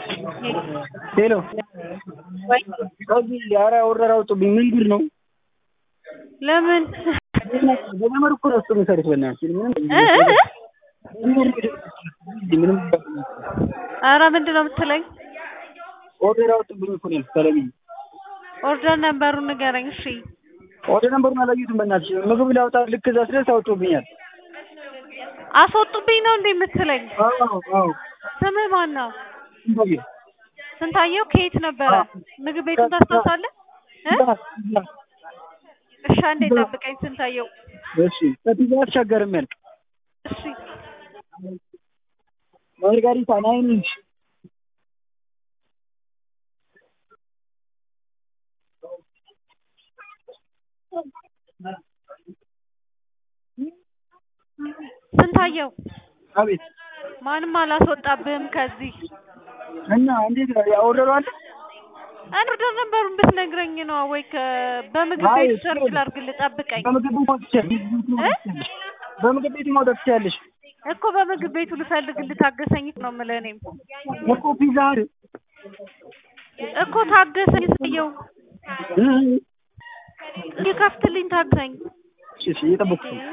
ሄሎ ወይ ከዚህ ኧረ ወረራ አውጡብኝ። ምን ጉድ ነው? ለምን በገመድ እኮ ነው እሱ የሚሰሩት። በእናትሽ ምንም እ እ ምንም ኧረ ምንድን ነው የምትለኝ? ኦርደር አውጡብኝ እኮ ነው ተለብዬ። ኦርደር ነበሩን ንገረኝ። እሺ ኦርደር ነምበሩን አላየሁትም። በእናትሽ ምግብ ላውጣ ልክ እዛ ስደርስ አውጡብኛል። አስወጡብኝ ነው እንዴ የምትለኝ? አዎ አዎ ስምህ ማን ነው? ስንታየሁ ስንታየው ከየት ነበረ? ምግብ ቤቱን ታስታውሳለህ? እ እሺ አንዴ ጠብቀኝ ስንታየው። እሺ ከፒዛ አትሻገርም ያልክ እሺ ማርጋሪታ ናይን ኢንች ስንታየው አቤት ማንም አላስወጣብህም ከዚህ እና እንዴት ነው ያ ኦርደሩ አለ ኦርደር ነበሩን ብትነግረኝ ነው ወይ ከ- በምግብ አይ፣ ቤቱ ሰርች ላድርግልህ ጠብቀኝ በምግብ ቤት ማውጣት ትችያለሽ በምግብ ቤት ማውጣት ትችያለሽ እኮ በምግብ ቤቱ ልፈልግልህ ታገሰኝ ነው የምልህ እኔም እኮ ፒዛ እኮ ታገሰኝ ስየው እ እንዲከፍትልኝ ታገሰኝ እሺ እሺ እየጠበኩሽ ነው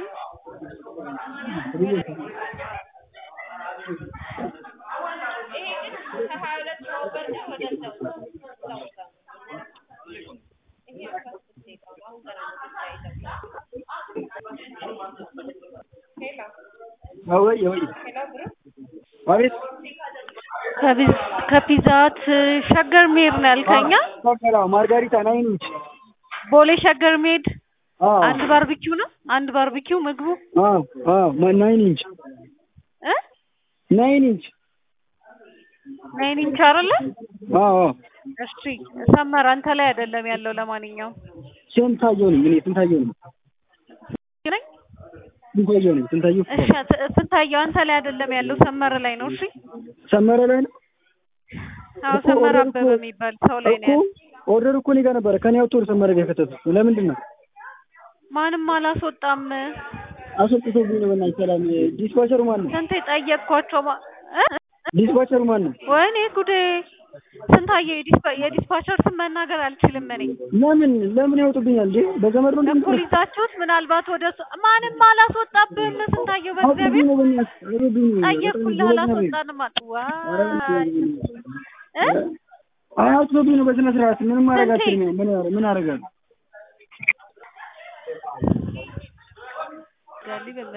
ወይ ወይ አቤት ከቢዝ- ከፒዛት ሸገር መሄድ ነው ያልከኛ ሸገር አዎ ማርጋሪታ ናይን ኢንች ቦሌ ሸገር መሄድ አዎ አንድ ባርቢኪው ነው አንድ ባርቢኪው ምግቡ አዎ አዎ ማ- ናይን ኢንች እ ናይን ኢንች ናይን ኢንች አይደለ አዎ አዎ እሺ ሰመር አንተ ላይ አይደለም ያለው ለማንኛውም ስንታየሁ ነኝ እኔ ስንታየሁ ነኝ ነኝ ስንታየሁ ነኝ ስንታየሁ እሺ ት- ስንታየው አንተ ላይ አይደለም ያለው ሰመር ላይ ነው እሺ ሰመረ ላይ ነው አዎ እኮ ሰመር ኦርደር አበበ እኮ- የሚባል ሰው ላይ ነው እኮ ያለው ኦርደር እኮ እኔ ጋር ነበረ ከኔ አውጥቶ ወደ ሰመረ ጋር የከተቱት ለምንድን ነው ማንም አላስወጣም አስወጥቶብኝ ነው በእናትሽ ሰላም ዲስፓቸሩ ማን ነው ስንቴ ጠየቅኳቸው ማ- እ? ዲስፓቸሩ ማን ነው ወይኔ ጉዴ ስንታየው የዲስፓ- የዲስፓቸር ስም መናገር አልችልም እኔ ለምን ለምን ያወጡብኛል እንዴ በገመድ ነው እኩል ይዛችሁት ምናልባት ወደ እሱ ማንም አላስወጣብህም ስንታየው በእግዚአብሔር ነው በእናትሽ አውጡብኝ ነው ጠየቅኩልህ አላስወጣንም አሉ ዋይ እ አያወጡብኝ ነው በስነ ስርዓት ምንም ማድረግ ስንቴ? አልችልም ምን ምን አደርጋለሁ ገሊ